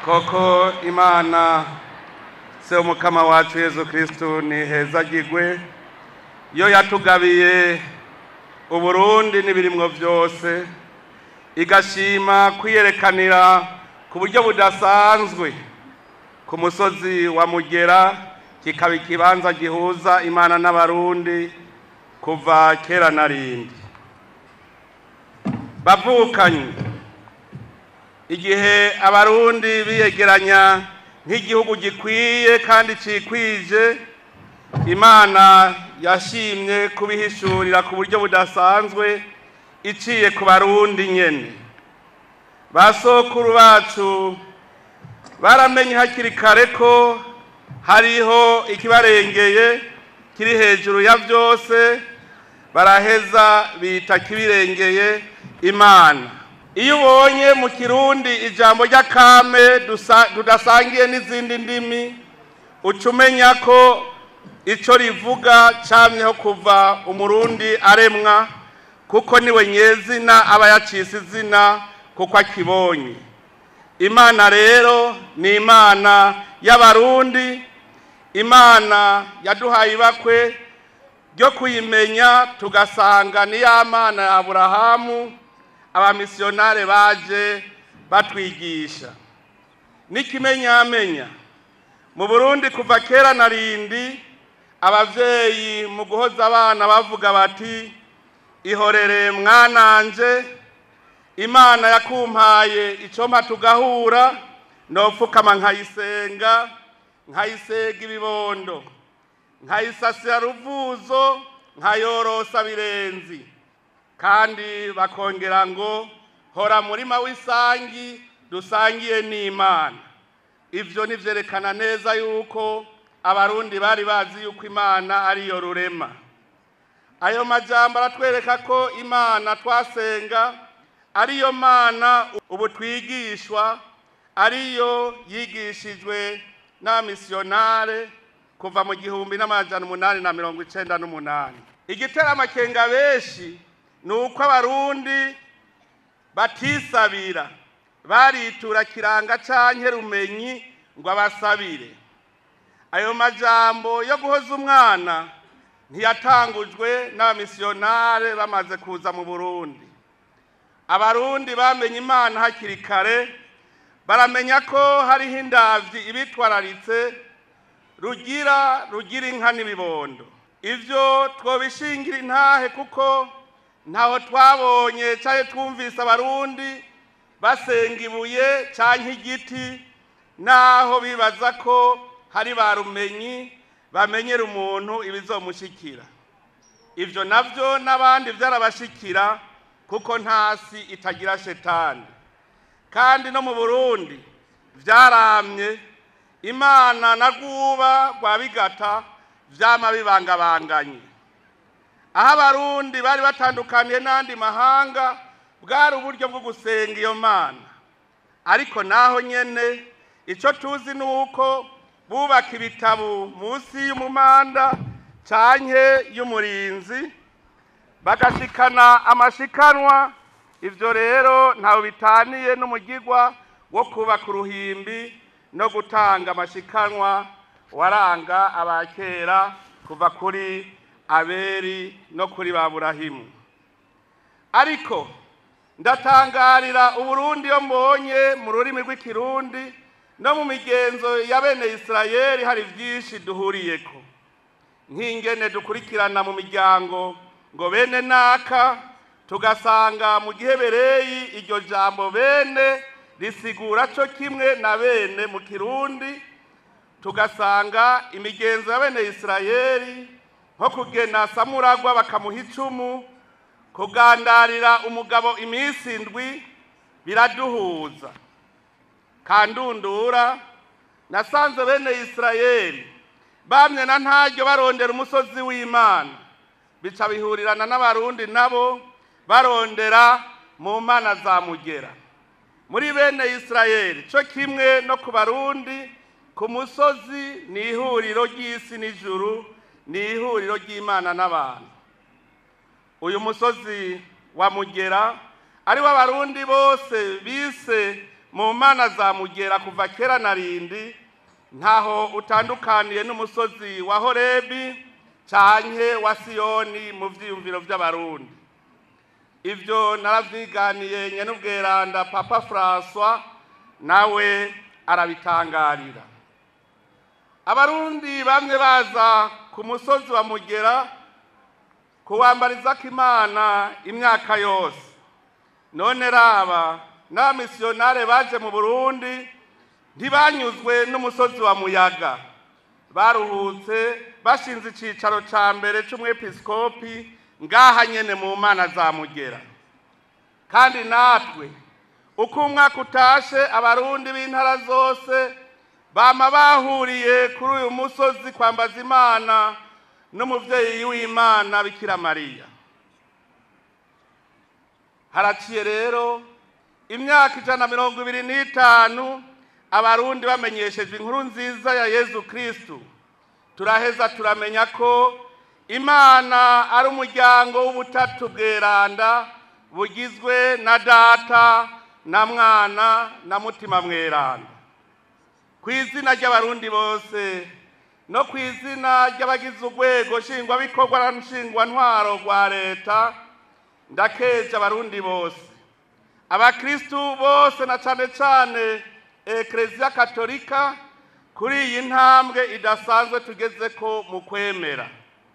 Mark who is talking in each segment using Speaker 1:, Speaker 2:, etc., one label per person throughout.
Speaker 1: koko imana se umukama wacu yezu kristu ni heza gigwe yo yatugabiye uburundi n'ibirimwo byose igashima kwiyerekanira ku buryo budasanzwe ku musozi wa mugera kikaba ikibanza gihuza imana n'abarundi kuva kera na rindi bavukanye igihe abarundi biyegeranya nk'igihugu gikwiye kandi cikwije imana yashimye kubihishurira ku buryo budasanzwe iciye ku barundi nyene ba sokuru bacu baramenye hakiri kare ko hariho ikibarengeye kiri hejuru ya byose baraheza bita kibirengeye imana iyo ubonye mu kirundi ijambo ry'akame tudasangiye n'izindi ndimi uca umenya ko icyo rivuga camyeho kuva umurundi aremwa kuko niwe nyezina aba yacise izina kuko akibonye imana rero ni imana y'abarundi imana yaduhaye ibakwe ryo kuyimenya tugasanga ni ya mana ya aburahamu abamisiyonare baje batwigisha n'ikimenyamenya mu burundi kuva kera na rindi abavyeyi mu guhoza abana bavuga bati ihorere mwananje imana yakumpaye icompa tugahura nopfukama nkayisenga nkayisega ibibondo nkayisasira ruvuzo nkayorosa birenzi kandi bakongera ngo hora murima w'isangi dusangiye n'imana ivyo nivyerekana neza yuko abarundi bari bazi yuko imana ariyo rurema ayo majambo aratwereka ko imana twasenga ariyo mana ubu twigishwa ariyo yigishijwe n'abamisiyonare kuva mu gihumbi n'amajana umunani na mirongo icenda n'umunani igitera amakenga benshi ni uko abarundi batisabira baritura kiranga canke rumenyi ngo abasabire ayo majambo yo guhoza umwana ntiyatangujwe n'abamisiyonare bamaze kuza mu burundi abarundi bamenye imana hakiri kare baramenya ko hariho indavyi ibitwararitse rugira rugira inka n'ibibondo ivyo twobishingira intahe kuko ntaho twabonye canke twumvise abarundi basenga ibuye canke igiti naho bibaza ko hari ba rumenyi bamenyera umuntu ibizomushikira ivyo navyo n'abandi vyarabashikira kuko ntasi itagira shetani kandi no mu burundi vyaramye imana na rwuba rwa bigata vyama bibangabanganye aho abarundi bari batandukaniye n'andi mahanga bwari uburyo bwo gusenga iyo mana ariko naho nyene ico tuzi ni uko bubaka ibitabu munsi y'umumanda canke y'umurinzi bagashikana amashikanwa ivyo rero ntawe bitaniye n'umugigwa wo kubaka uruhimbi no gutanga amashikanwa waranga abakera kuva kuri aberi no kuri ba burahimu ariko ndatangarira uburundi yo mbonye mu rurimi rw'ikirundi no mu migenzo ya bene isirayeli hari byinshi duhuriyeko nk'ingene dukurikirana mu miryango ngo bene naka tugasanga mu gihebereyi iryo jambo bene risigura cyo kimwe na bene mu kirundi tugasanga imigenzo ya bene isirayeli nko kugena samuragwa bakamuha icumu kugandarira umugabo iminsi indwi biraduhuza kandundura nasanze bene isirayeli bamye na ntaryo barondera umusozi w'imana bica bihurirana n'abarundi nabo barondera mu mana za mugera muri bene isirayeli cyo kimwe no ku barundi ku musozi ni ihuriro ry'isi n'ijuru ni ihuriro ry'imana n'abantu uyu musozi wa mugera ariwo abarundi bose bise mu mana za mugera kuva kera na rindi ntaho utandukaniye n'umusozi wa horebi canke wa siyoni mu vyiyumviro vy'abarundi ivyo naravyiganiye nyen'ubweranda papa francois nawe arabitangarira abarundi bamwe baza ku musozi wa mugera kuwambarizako imana imyaka yose none raba n'abamisiyonare baje mu burundi ntibanyuzwe n'umusozi wa muyaga baruhutse bashinze icicaro ca mbere c'umwepiskopi ngaha nyene mu mana za mugera kandi natwe uko umwaka utashe abarundi b'intara zose bama bahuriye kuri uyu musozi kwambaza imana n'umuvyeyi w'imana bikira mariya haraciye rero imyaka ijana na mirongo ibiri n'itanu abarundi bamenyeshejwe inkuru nziza ya yezu kristu turaheza turamenya ko imana ari umuryango w'ubutatu bweranda bugizwe na data na mwana na mutima mweranda ku izina ry'abarundi bose no ku izina ry'abagize urwego nshingwabikorwa na nshingwantwaro rwa leta ndakeje abarundi bose abakristu bose na cane cane ekereziya katolika kuri iyi ntambwe idasanzwe tugezeko mu kwemera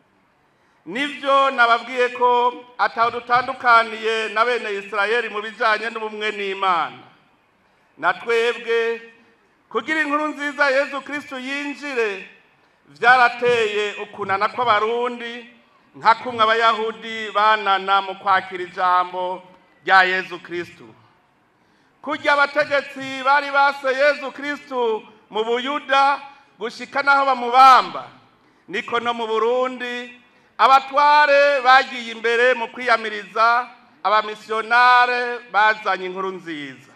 Speaker 1: nivyo nababwiye ko ataho dutandukaniye na bene isirayeli mu bijanye n'ubumwe n'imana na twebwe kugira inkuru nziza yezu kristu yinjire vyarateye ukunana kw'abarundi nka kumwe abayahudi banana mu kwakira ijambo rya yezu kristu kurya abategetsi bari base yezu kristu mu buyuda gushika n'aho bamubamba niko no mu burundi abatware bagiye imbere mu kwiyamiriza abamisiyonare bazanye inkuru nziza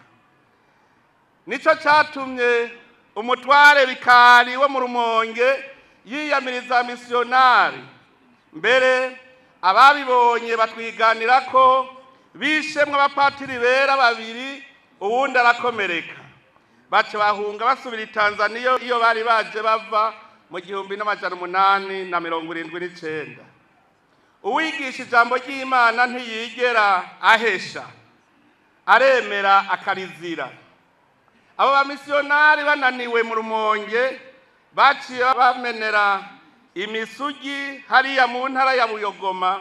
Speaker 1: nicyo cyatumye umutware bikari wo mu rumonge yiyamiriza abamisiyonari mbere ababibonye batwiganira ko bishemwe abapatiri bera babiri uwundi arakomereka baca bahunga basubira i tanzaniya iyo bari baje bava mu gihumbi n'amajana umunani na mirongo irindwi n'icenda uwigisha ijambo ry'imana ntiyigera ahesha aremera akarizira abo bamisiyonari bananiwe mu rumonge baciye bamenera imisugi hariya mu ntara ya buyogoma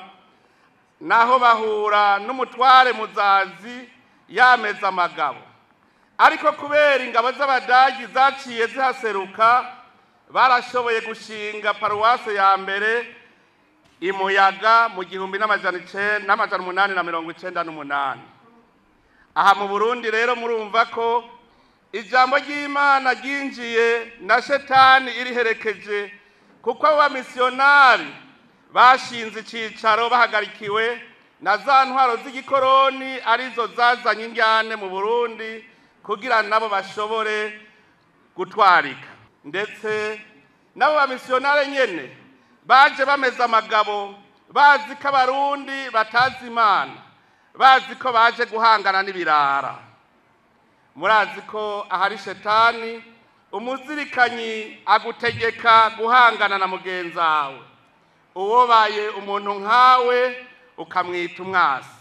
Speaker 1: naho bahura n'umutware muzazi yameza amagabo ariko kubera ingabo z'abadagi zaciye zihaseruka barashoboye gushinga paruwase ya mbere imuyaga mu gihumbi n'amajana icenda n'amajana umunani na mirongo icenda n'umunani aha mu burundi rero murumva ko ijambo ry'imana ryinjiye na shetani iriherekeje kuko abo bamisiyonari bashinze icicaro bahagarikiwe na za ntwaro z'igikoroni arizo zazanye injyane mu burundi kugira nabo bashobore gutwarika ndetse n'abo bamisiyonari nyene baje bameze amagabo bazi ko abarundi batazi imana bazi ko baje guhangana n'ibirara murazi ko ahari shetani umuzirikanyi agutegeka guhangana na mugenzi wawe uwobaye umuntu nkawe ukamwita umwasi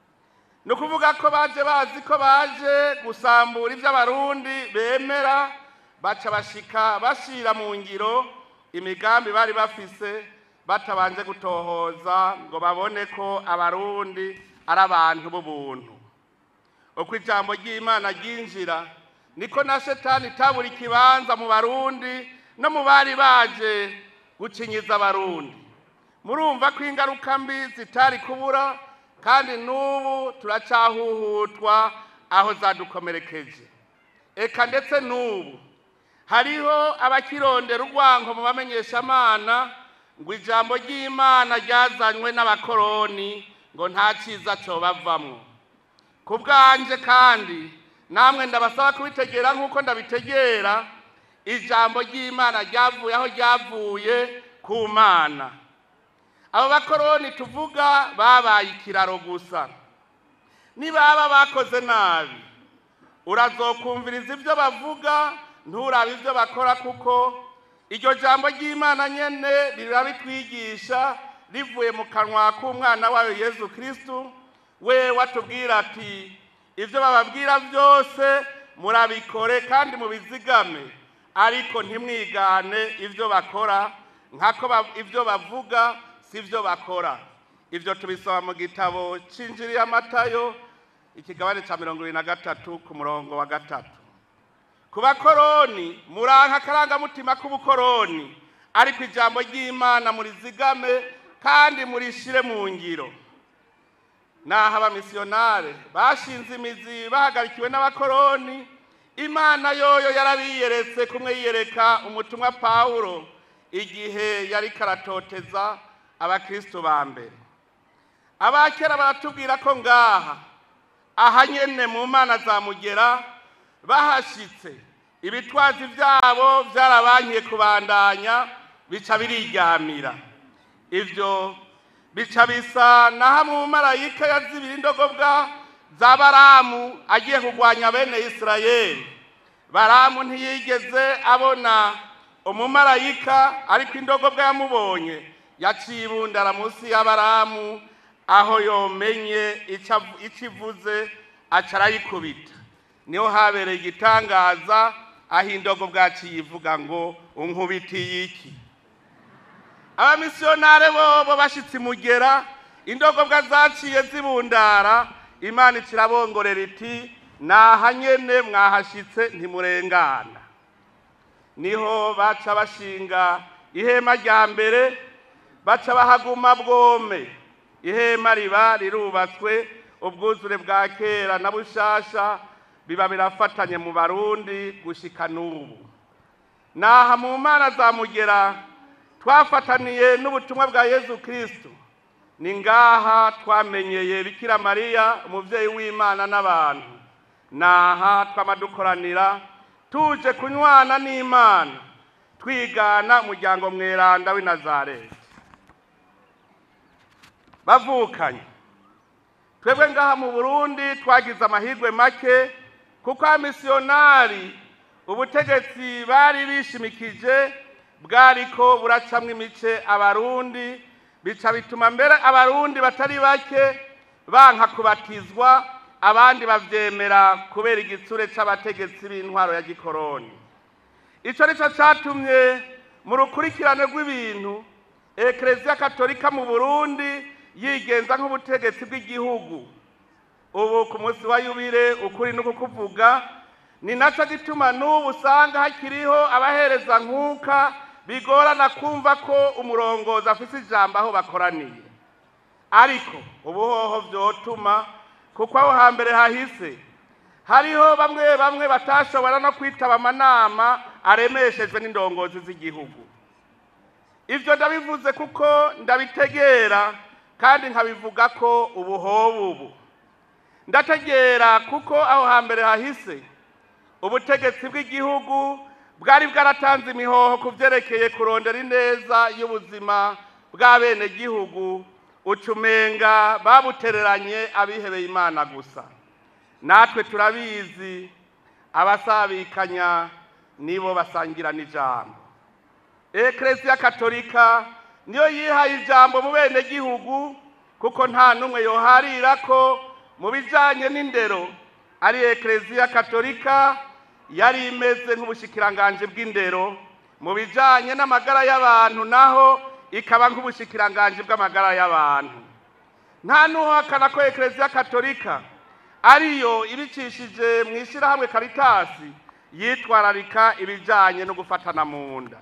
Speaker 1: ni ukuvuga ko baje bazi ko baje gusambura ibyo abarundi bemera baca bashika bashira mu ngiro imigambi bari bafise batabanje gutohoza ngo babone ko abarundi ari abantu b'ubuntu uko ijambo ry'imana ryinjira niko na shetani itabura ikibanza mu barundi no mu bari baje gucinyiza abarundi murumva ko ingaruka mbi zitari kubura kandi n'ubu turacahuhutwa aho zadukomerekeje eka ndetse n'ubu hariho abakirondera urwango mu bamenyeshamana ngo ijambo ry'imana ryazanywe n'abakoroni ngo nta cyiza cyo bavamo ku bwanje kandi namwe ndabasaba kubitegera nk'uko ndabitegera ijambo ry'imana ryavuye aho ryavuye ku mana abo bakoroni tuvuga babaye ikiraro gusa nibaba bakoze nabi urazokumviriza ibyo bavuga nturabe ibyo bakora kuko iryo jambo ry'imana nyene rirabitwigisha rivuye mu kanwa k'umwana wayo yezu kristu we watubwira ati ibyo bababwira byose murabikore kandi mubizigame ariko ntimwigane ibyo bakora nkako ba- ibyo bavuga si byo bakora ibyo tubisoma mu gitabo cy'injiri y'amatayo ikigabane cya mirongo irindwi na gatatu ku murongo wa gatatu ku bakoroni muranka akarangamutima k'ubukoroni ariko ijambo ry'imana murizigame kandi murishire mu ngiro naho abamisiyonare bashinze imizi bahagarikiwe n'abakoroni imana yoyo yarabiyeretse kumwe yiyereka umutumwa pawulo igihe yari karatoteza abakristo ba mbere abakera baratubwira ko ngaha aha nyene mu mana za mugera bahashitse ibitwazi byabo byarabankiye kubandanya bica biriryamira ibyo bica bisa naho umumarayika yazibira indogobwa za baramu agiye kurwanya bene isirayeli baramu ntiyigeze abona umumarayika ariko indogobwa yamubonye yaciye ibundara munsi ya baramu aho yomenye icyo avu- icyo ivuze aca arayikubita niho habereye igitangaza aho indogobwa yaciye ivuga ngo unkubitiye iki abamisiyonare bobo bashitse imugera indogobwa zaciye zibundara imana ikirabongorera iti naha nyene mwahashitse ntimurengana niho baca bashinga ihema rya mbere baca bahaguma bwome ihema riba rirubatswe ubwuzure bwa kera na bushasha biba birafatanye mu barundi gushika n'ubu naha mu mana za mugera twafataniye n'ubutumwa bwa yezu kristo ni ngaha twamenyeye bikira mariya umubyeyi w'imana n'abantu naha twamadukoranira tuje kunywana n'imana twigana umuryango mweranda w'i nazareti bavukanye twebwe ngaha mu burundi twagize amahirwe make kuko abamisiyonari ubutegetsi bari bishimikije bwariko buracamwo imice abarundi bica bituma mbere abarundi batari bake banka kubatizwa abandi bavyemera kubera igitsure c'abategetsi b'intwaro ya gikoroni ico nico catumye mu rukurikirane rw'ibintu ekereziya katolika mu burundi yigenza nk'ubutegetsi bw'igihugu ubu ku munsi wa yubire ukuri no kukuvuga ni naco gituma n'ubu usanga hakiriho abahereza nkuka bigorana kumva ko umurongozi afise ijambo aho bakoraniye ariko ubuhoho vyotuma kuko aho hambere hahise hariho bamwe bamwe batashobora no kwitaba amanama aremeshejwe n'indongozi z'igihugu ivyo ndabivuze kuko ndabitegera kandi nkabivuga ko ubuhobu ubu ndategera kuko aho hambere hahise ubutegetsi bw'igihugu bwari bwaratanze imihoho ku byerekeye kurondera ineza y'ubuzima bw'abenegihugu ucumenga babutereranye abihebeye imana gusa natwe turabizi abasabikanya nibo basangira n'ijambo ekereziya katolika niyo yihaye ijambo mu benegihugu kuko nta n'umwe yoharira ko mu bijyanye n'indero ari ekereziya katolika yari imeze nk'ubushikiranganje bw'indero mu bijyanye n'amagara y'abantu naho ikaba nk'ubushikiranganje bw'amagara y'abantu nta n'uhakana ko ekereziya katolika ariyo ibicishije mu ishyirahamwe karitasi yitwararika ibijyanye no gufatana mu nda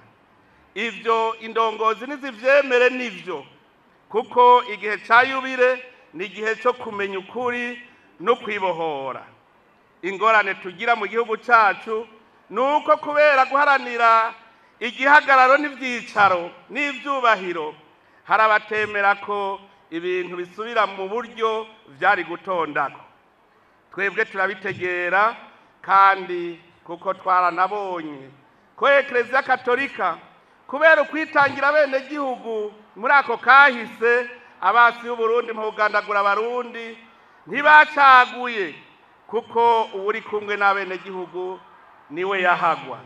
Speaker 1: ibyo indongozi ntizibyemere nibyo kuko igihe cya yubire ni igihe cyo kumenya ukuri no kwibohora ingorane tugira mu gihugu cyacu ni uko kubera guharanira igihagararo n'ibyicaro n'ibyubahiro hari abatemera ko ibintu bisubira mu buryo byari gutondako twebwe turabitegera kandi kuko twaranabonye ko ekereziya katolika kubera ukwitangira bene gihugu muri ako kahise abasi b'uburundi mu kugandagura abarundi ntibacaguye kuko uwuri kumwe n'abenegihugu niwe yahagwa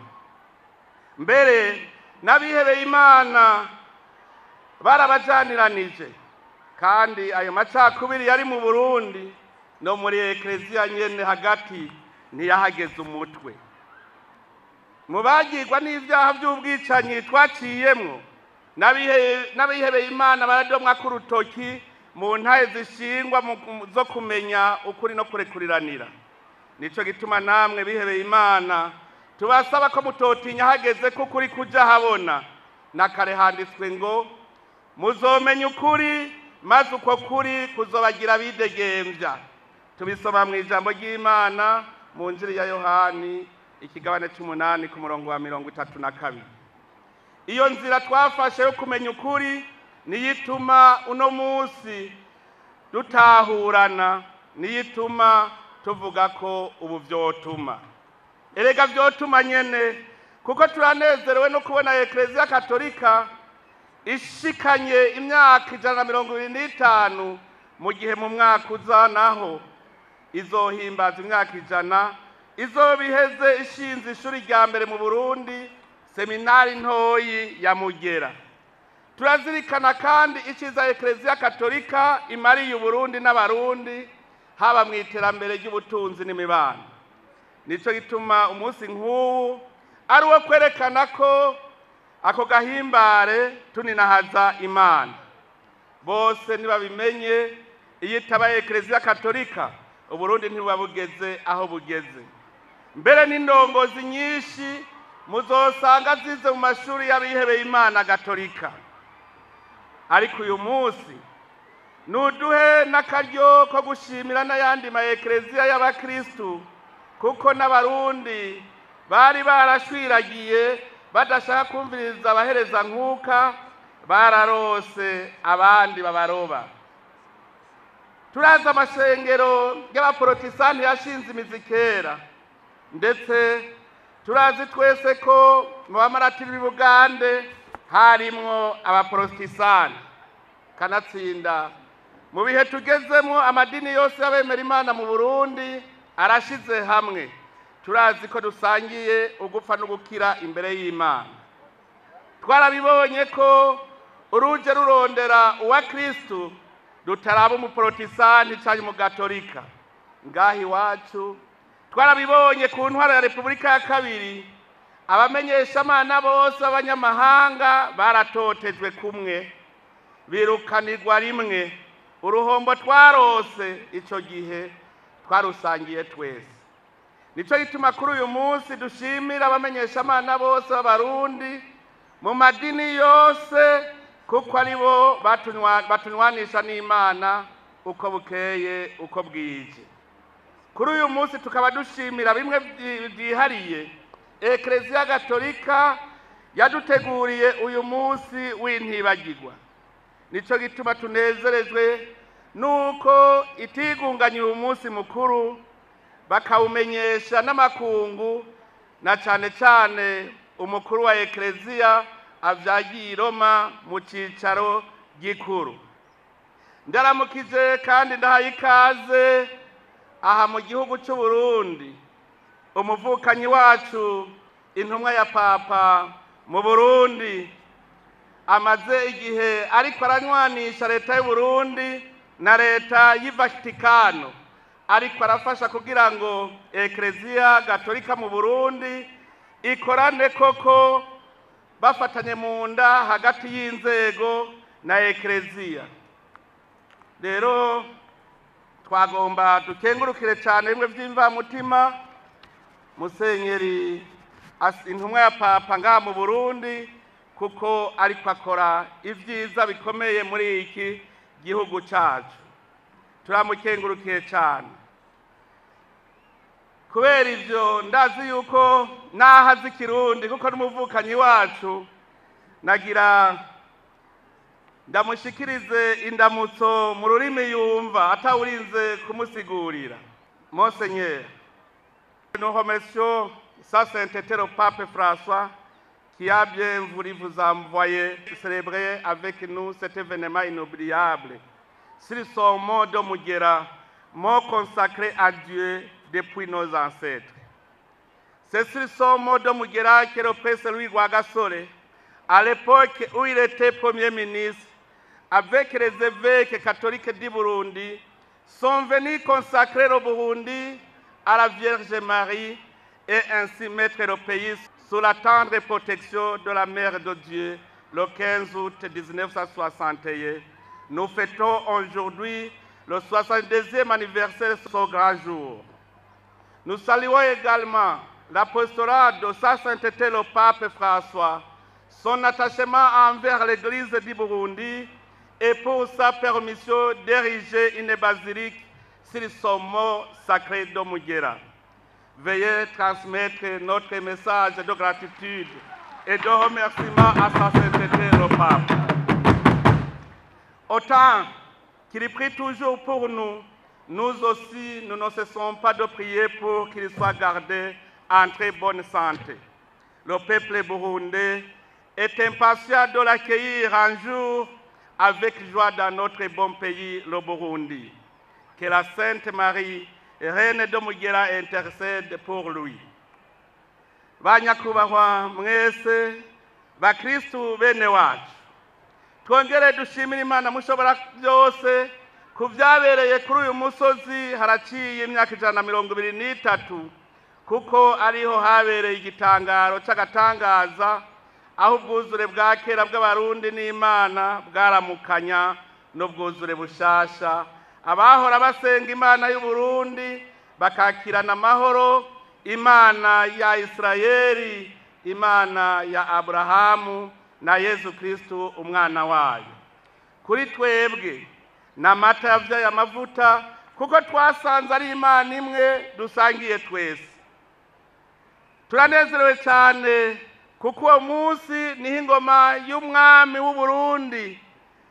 Speaker 1: mbere n'abihebeye imana barabajaniranije kandi ayo macakubiri yari mu burundi no muri ekereziya nyene hagati ntiyahageze umutwe mu bagirwa n'ibyaha by'ubwicanyi twaciyemwo n'abihe- n'abihebeye imana baradomwa k'urutoki mu ntahe zishingwa mu- zo kumenya ukuri no kurekuriranira nico gituma namwe bihebeye imana tubasaba ko mutotinya hageze ko ukuri kuja habona na kare handitswe ngo muzomenya ukuri maze uko kuri kuzobagira bidegembya tubisoma mu ijambo ry'imana mu njiri ya yohani ikigabane c'umunani ku murongo wa mirongo itatu na kabiri iyo nzira twafashe yo kumenya ukuri niyo ituma uno munsi dutahurana niyo ituma tuvuga ko ubu vyotuma erega vyotuma nyene kuko turanezerewe no kubona ekereziya katolika ishikanye imyaka ijana na mirongo ibiri n'itanu mu gihe mu mwaka uza naho izohimbaza imyaka ijana izoba iheze ishinze ishuri rya mbere mu burundi seminari ntoyi ya mugera turazirikana kandi icyiza ekereziya katolika imariye uburundi n'abarundi haba mu iterambere ry'ubutunzi n'imibano nicyo gituma umunsi nk'uwu ari uwo kwerekana ko ako gahimbare tuninahaza imana bose ntibabimenye iyo itabaye ekereziya katolika uburundi ntibuba bugeze aho bugeze mbere n'indongozi nyinshi muzosanga zize mu mashuri y'abihebeye imana gatolika ariko uyu munsi nuduhe n'akaryo ko gushimira n'ayandi ma ekereziya y'abakristu kuko n'abarundi bari barashwiragiye badashaka kumviriza abahereza nkuka bararose abandi babaroba turazi amashengero y'abaporotisanti yashinze imizi kera ndetse turazi twese ko mu bamaratiri b'i bugande harimwo abaporotisanti kanatsinda mu bihe tugezemo amadini yose y'abemera imana mu burundi arashize hamwe turazi ko dusangiye ugupfa n'ugukira imbere y'imana twarabibonye ko uruje rurondera uwa kristu rutaraba umuporotisanti cyangwa umugatolika ngaha iwacu twarabibonye ku ntwaro ya repubulika ya kabiri abamenyeshamana bose b'abanyamahanga baratotejwe kumwe birukanirwa rimwe uruhombo twarose icyo gihe twarusangiye twese nicyo gituma kuri uyu munsi dushimira abamenyeshamana bose b'abarundi mu madini yose kuko ari bo batunywa- batunywanisha n'imana uko bukeye uko bwije kuri uyu munsi tukaba dushimira bimwe byi- byihariye ekereziya gatolika yaduteguriye uyu munsi w'intibagirwa nicyo gituma tunezerejwe nuko itigunganye uyu munsi mukuru bakawumenyesha n'amakungu na cyane cyane umukuru wa ekereziya avyagiye i roma mu cicaro gikuru ndaramukije kandi ndahaye ikaze aha mu gihugu cy'u Burundi umuvukanyi wacu intumwa ya papa mu burundi amaze igihe ariko aranywanisha leta y'u Burundi na leta y'i Vatikano ariko arafasha kugira ngo ekereziya gatolika mu burundi ikorane koko bafatanye mu nda hagati y'inzego na ekereziya rero twagomba dukengurukire cyane bimwe by'imvamutima musenyeri as- intumwa ya papa ngaha mu burundi kuko ariko akora ibyiza bikomeye muri iki gihugu cyacu turamukengurukiye cyane kubera ibyo ndazi yuko naho azi ikirundi kuko n'umuvukanyi wacu nagira ndamushikirize indamutso mu rurimi yumva atawurinze kumusigurira monseigneur nous remercions sa sainteté le pape François qui a bien voulu vous envoyer célébrer avec nous cet événement inoubliable sur son mot de Mugera, mot consacré à Dieu depuis nos ancêtres. C'est sur son mot de Mugera que le prince Louis Rwagasore, à l'époque où il était Premier ministre, avec les évêques catholiques du Burundi, sont venus consacrer le Burundi à la Vierge Marie et ainsi mettre le pays sous la tendre protection de la Mère de Dieu le 15 août 1961. Nous fêtons aujourd'hui le 62e anniversaire de ce grand jour. Nous saluons également l'apostolat de sa sainteté le pape François, son attachement envers l'Église du Burundi et pour sa permission d'ériger une basilique sur son mot sacré de Mugera. Veuillez transmettre notre message de gratitude et de remerciement à sa sainteté le pape. Autant qu'il prie toujours pour nous, nous aussi, nous ne cessons pas de prier pour qu'il soit gardé en très bonne santé. Le peuple burundais est impatient de l'accueillir un jour avec joie dans notre bon pays, le Burundi. Que la Sainte Marie, Reine de Mugera, intercède pour lui. banyakubahwa mwese bakristu bene wacu twongere dushimire imana mushobora byose ku byabereye kuri uyu musozi haraciye imyaka ijana na mirongo ibiri n'itatu kuko ariho habereye igitangaro cy'agatangaza aho ubwuzure bwa kera bw'abarundi n'imana bwaramukanya n'ubwuzure bushasha abahora basenga imana y'uburundi bakakirana amahoro imana ya isirayeli imana ya aburahamu na yezu kirisitu umwana wayo kuri twebwe ni amata yabyaye amavuta kuko twasanze ari imana imwe dusangiye twese turanezerewe cyane kuko uwo munsi niho ingoma y'umwami w'uburundi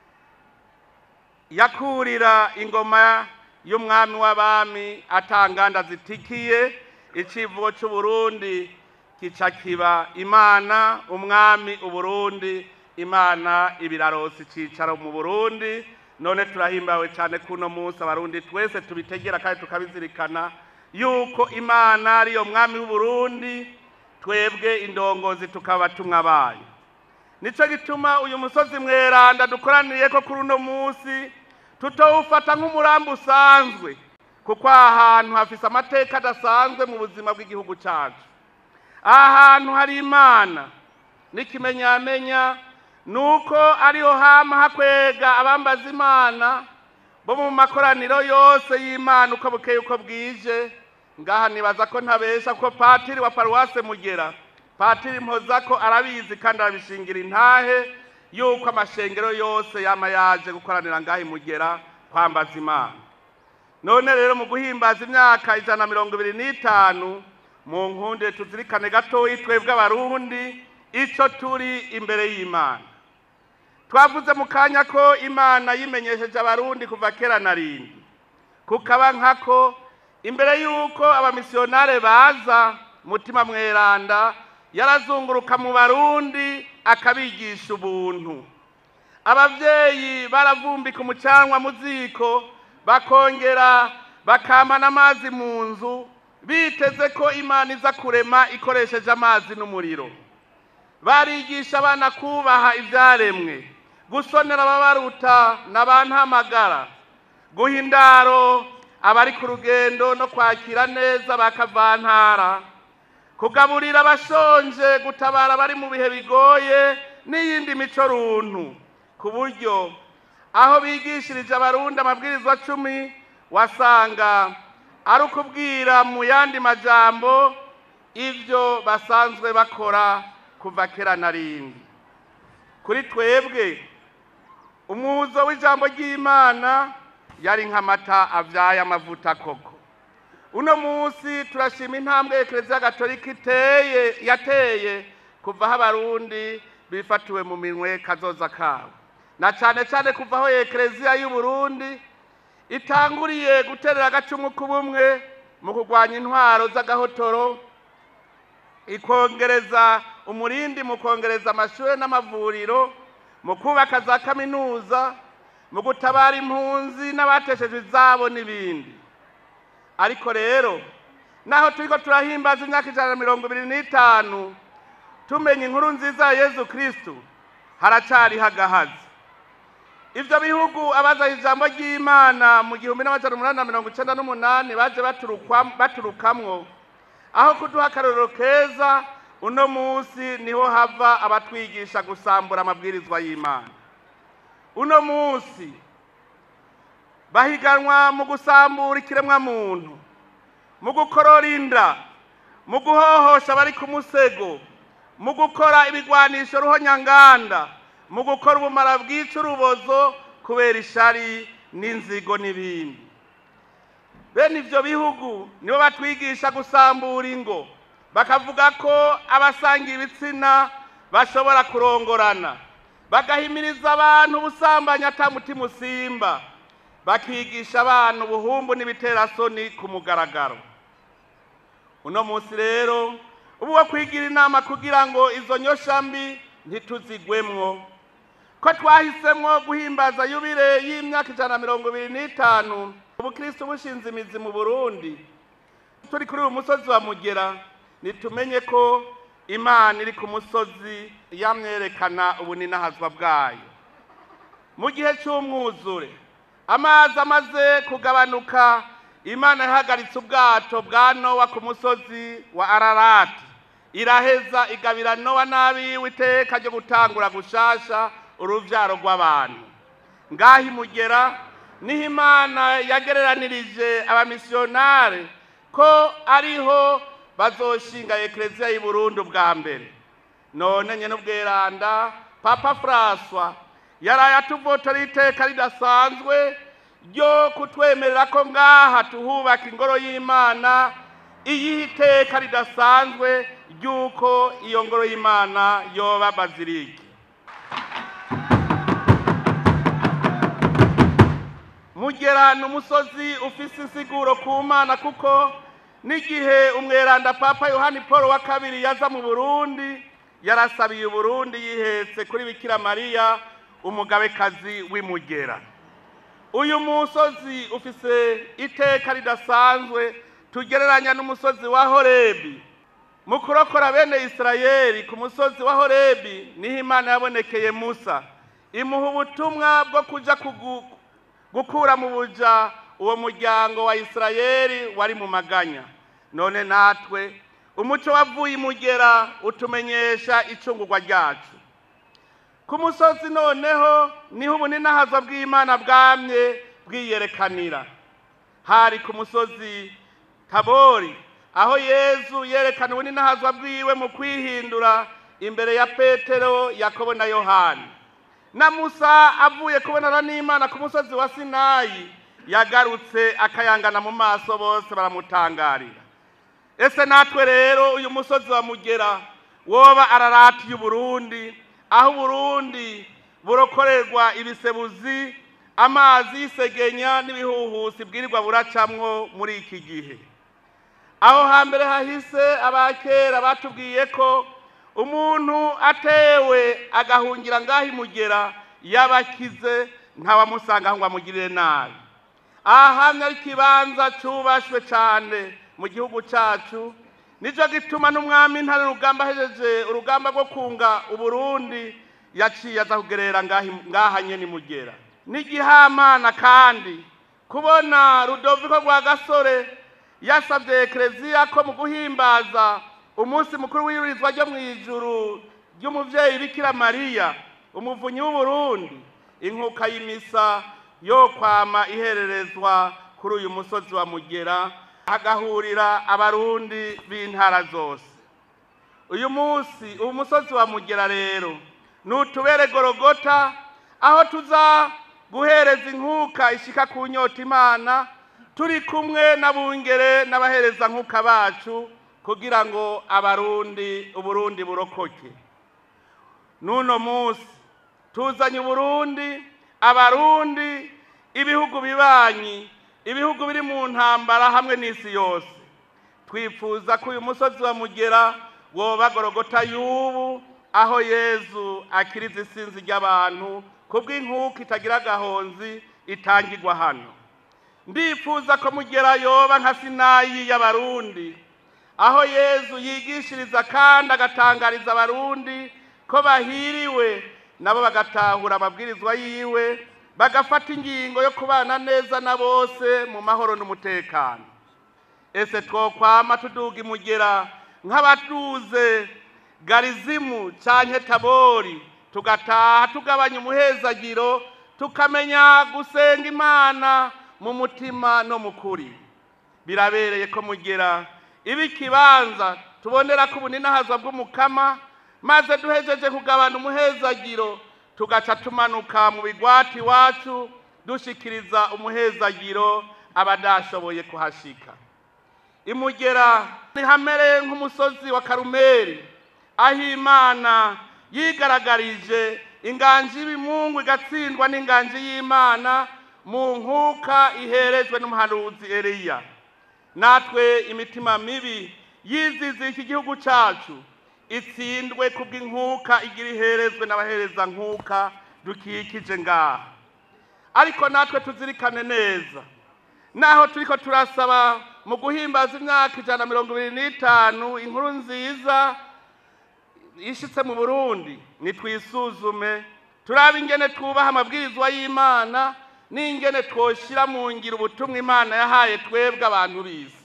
Speaker 1: yakurira ingoma y'umwami w'abami atanganda zitikiye icivugo cy'uburundi kica kiba imana umwami uburundi imana ibirarosi icicaro mu burundi none turahimbawe cyane kuno munsi abarundi twese tubitegera kandi tukabizirikana yuko imana ariyo mwami w'uburundi twebwe indongozi tukaba tumwa bayo nicyo gituma uyu musozi mweranda dukoraniye ko kuri uno munsi tutawufata nk'umurambi usanzwe kuko aha hantu hafise amateka adasanzwe mu buzima bw'igihugu cyacu aha hantu hari imana n'ikimenyamenya ni uko ariho hama hakwega abambaza imana bo mu makoraniro yose y'imana uko bukeye uko bwije ngaha nibaza ko ntabesha ko patiri wa paruwase mugera patiri mpoza ko arabizi kandi arabishingira intahe yuko amashengero yose yama yaje gukoranira ngaha imugera kwambaza imana none rero mu guhimbaza imyaka ijana na mirongo ibiri n'itanu mu nkunde tuzirikane gatoya twebwe abarundi icyo turi imbere y'imana twavuze mu kanya ko imana yimenyesheje abarundi kuva kera na rindi kukaba nkako imbere y'uko abamisiyonare baza mutima mweranda yarazunguruka mu barundi akabigisha ubuntu ababyeyi baravumbika umucanwa mu ziko bakongera bakamana amazi mu nzu biteze ko imana iza kurema ikoresheje amazi n'umuriro barigisha abana kubaha ibyaremwe gusonera ababaruta n'abantamagara guha indaro abari ku rugendo no kwakira neza bakavantara kugaburira abashonje gutabara abari mu bihe bigoye n'iyindi mico runtu ku buryo aho bigishirije abarundi amabwirizwa cumi wasanga ari ukubwira mu yandi majambo ibyo basanzwe bakora kuva kera na rindi kuri twebwe umuzo w'ijambo ry'imana yari nk'amata abyaye amavuta koko uno munsi turashima intambwe ekereziya gatolika iteye yateye kuva aho abarundi bifatiwe mu minwe kazoza kabo na cyane cyane kuva aho ekereziya y'uburundi itanguriye guterera agacumu k'ubumwe mu kurwanya intwaro z'agahotoro ikongereza umurindi mu kongereza amashuri n'amavuriro mu kubaka za kaminuza mu gutabara impunzi n'abateshejwe izabo n'ibindi ariko rero naho turiko turahimbaza imyaka ijana na mirongo ibiri n'itanu tumenya inkuru nziza ya yezu kristu haracariho agahazi ivyo bihugu abazaho ijambo ry'imana mu gihumbi n'amajana umunani na mirongo icenda n'umunani baje baturukwa- baturukamwo aho kuduha akarorero keza uno munsi niho hava abatwigisha gusambura amabwirizwa y'imana uno munsi bahiganwa mu gusambura ikiremwa muntu mu gukorora inda mu guhohosha abari ku musego mu gukora ibigwanisho ruhonyanganda mu gukora ubumara bwica urubozo kubera ishari n'inzigo n'ibindi bene ivyo bihugu nibo batwigisha gusambura ingo bakavuga ko abasangiye ibitsina bashobora kurongorana bagahimiriza abantu ubusambanyi ata mutima usimba bakigisha abana ubuhumbu n'ibiterasoni ku mugaragaro uno munsi rero ubu wo kwigira inama kugira ngo izo nyoshambi ntituzigwemwo ko twahisemwo guhimbaza yubire y'imyaka ijana na mirongo ibiri n'itanu ubukristo bushinze imizi mu burundi turi kuri uyu musozi wa mugera nitumenye ko imana iri ku musozi yamwerekana ubuninahazwa bwayo mu gihe cy'umwuzure amazi amaze kugabanuka imana yahagaritse ubwato bwa nowa ku musozi wa ararati iraheza igabira nowa n'abiwe iteka ryo gutangura gushasha uruvyaro rw'abantu ngaho imugera niho imana yagereranirije abamisiyonare ko ariho bazoshinga ekereziya y'i burundi bwa mbere none nyene ubweranda papa francois yaraye atuvotora iteka ridasanzwe ryo kutwemerera ko ngaha tuhubaka ingoro y'imana iyihe iteka ridasanzwe ry'uko iyo ngoro y'imana yoba bazirike mugera ni umusozi ufise insiguro ku mana kuko n'igihe umweranda papa yohani paul wa kabiri yaza mu burundi yarasabiye uburundi yihetse kuri bikira mariya umugabekazi w'imugera uyu musozi ufise iteka ridasanzwe tugereranya n'umusozi wa horebi mu kurokora bene isirayeli ku musozi wa horebi niho imana yabonekeye musa imuha ubutumwa bwo kuja kugu gukura mu buja uwo muryango wa isirayeli wari mu maganya none natwe umuco wavuye imugera utumenyesha icungurwa ryacu ku musozi noneho niho ubuninahazwa bw'imana bwamye bwiyerekanira hari ku musozi tabori aho yezu yerekana ubuninahazwa bwiwe mu kwihindura imbere ya petero yakobo na yohani na musa avuye kubonana n'imana ku musozi wa sinayi yagarutse akayangana mu maso bose baramutangarira ese natwe rero uyu musozi wa mugera woba ararati y'uburundi aho uburundi burokorerwa ibisebuzi amazi y'isegenya n'ibihuhusi bwirirwa buracamwo muri iki gihe aho hambere hahise abakera batubwiye ko umuntu atewe agahungira ngaho imugera yabakize ntawamusanga ngo amugirire nabi aha hamwe ari ikibanza cyubashwe cyane mu gihugu cyacu nicyo gituma n'umwami ntare urugamba ahejeje urugamba rwo kunga uburundi yaciye aza kugerera ngaha nyene imugera n'igihamana kandi kubona rudoviko rwa gasore yasabye ekereziya ko mu guhimbaza umunsi mukuru w'iyurizwa ryo mu ijuru ry'umuvyeyi bikira mariya umuvunyi w'uburundi inkuka y'imisa yo kwama ihererezwa kuri uyu musozi wa mugera hagahurira abarundi b'intara zose uyu munsi uyu musozi wa mugera rero nutubere gorogota aho tuza guhereza inkuka ishika ku nyota imana turi kumwe n'abungere n'abahereza nkuka bacu kugira ngo abarundi uburundi burokoke n'uno munsi tuzanye uburundi abarundi ibihugu bibanyi ibihugu biri mu ntambara hamwe n'isi yose twifuza ko uyu musozi wa mugera woba gorogota y'ubu aho yezu akiriza isinzi ry'abantu kubw'inkuka itagira agahonzi itangirwa hano ndifuza ko mugera yoba nka sinayi y'abarundi aho yezu yigishiriza kandi agatangariza abarundi ko bahiriwe nabo bagatahura amabwirizwa yiwe bagafata ingingo yo kubana neza na bose mu mahoro n'umutekano ese twokwama tuduga imugera nk'abatuze garizimu canke tabori tugataha tugabanya umuhezagiro tukamenya gusenga imana mu mutima no mu kuri birabereye ko mugera iba ikibanza tubonera ko ubuninahazwa bw'umukama maze duhejeje kugabana umuhezagiro tugaca tumanuka mu bigwati iwacu dushikiriza umuhezagiro abadashoboye kuhashika imugera ntihamere nk'umusozi wa karumeri aho imana yigaragarije inganji y'ibimungu igatsindwa n'inganji y'imana mu nkuka iherejwe n'umuhanuzi Eliya natwe imitima mibi yizize iki gihugu cyacu itsindwe kubw'inkuka igira iherezwe n'abahereza nkuka dukikije ngaha ariko natwe tuzirikane neza naho turiko turasaba mu guhimbaza imyaka ijana na mirongo ibiri n'itanu inkuru nziza ishitse mu burundi nitwisuzume turabe ingene twubaha amabwirizwa y'imana n'ingene twoshira mu ngiro ubutumwa imana yahaye twebwe abantu b'isi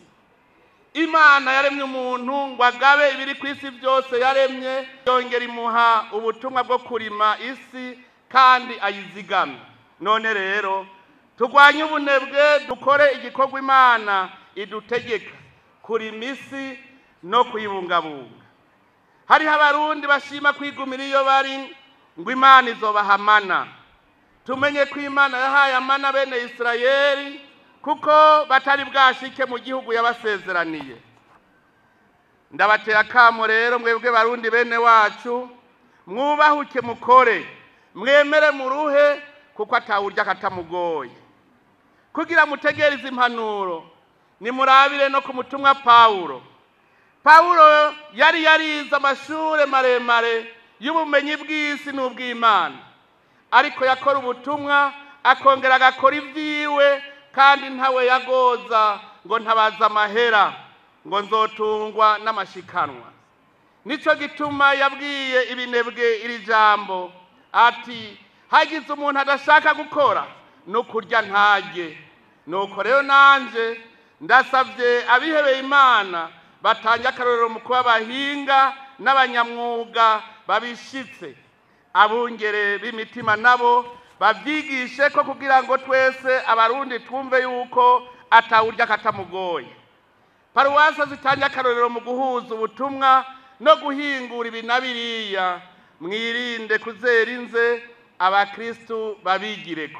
Speaker 1: imana yaremye umuntu ngo agabe ibiri ku isi byose yaremye yongera imuha ubutumwa bwo kurima isi kandi ayizigame none rero turwanye ubunebwe dukore igikorwa imana idutegeka kurima isi no kuyibungabunga hariho abarundi bashima kwigumira iyo bari ngo imana izobahamana tumenye ko imana yahaye amana bene isirayeli kuko batari bwashike mu gihugu yabasezeraniye ndabateye akamo rero mwebwe barundi bene wacu mwubahuke mukore mwemere muruhe kuko atawurya katamugoye kugira mutegereze impanuro nimurabire no ku mutumwa pawulo pawulo yari yarize amashure maremare y'ubumenyi bw'isi n'ubw'imana ariko yakora ubutumwa akongera agakora ibyiwe kandi ntawe yagoza ngo ntabaza amahera ngo nzotungwa n'amashikanwa nicyo gituma yabwiye ibinebwe iri jambo ati hagize umuntu adashaka gukora ni ukurya ntajye nuko rero nanjye ndasabye abihebeye imana batange akarorero mu kuba abahinga n'abanyamwuga babishitse abungere b'imitima nabo babyigishe ko kugira ngo twese abarundi twumve yuko atawurya katamugoye paruwasi zitange akarorero mu guhuza ubutumwa no guhingura ibi na biriya mwirinde kuzera inze abakristu babigireko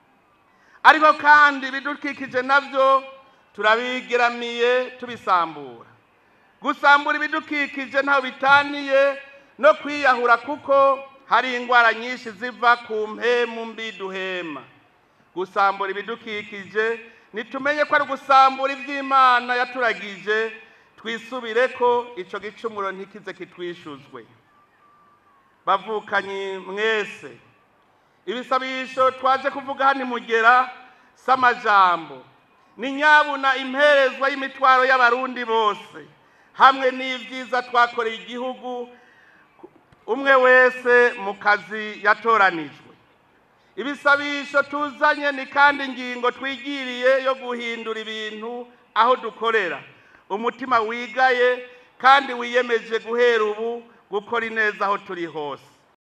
Speaker 1: ariko kandi ibidukikije nabyo turabigeramiye tubisambura gusambura ibidukikije ntaho bitaniye no kwiyahura kuko hari indwara nyinshi ziva ku mpemu mbi duhema gusambura ibidukikije nitumenye ko ari ugusambura iby'imana yaturagije twisubire ko icyo gicumuro ntikize kitwishuzwe bavukanyi mwese ibisabisho twaje kuvuga hano imugera si amajambo ni nyabuna imperezwa y'imitwaro y'abarundi bose hamwe n'ibyiza twakoreye igihugu umwe wese mu kazi yatoranijwe ibisabisho tuzanye ni kandi ingingo twigiriye yo guhindura ibintu aho dukorera umutima wigaye kandi wiyemeje guhera ubu gukora ineza aho turi hose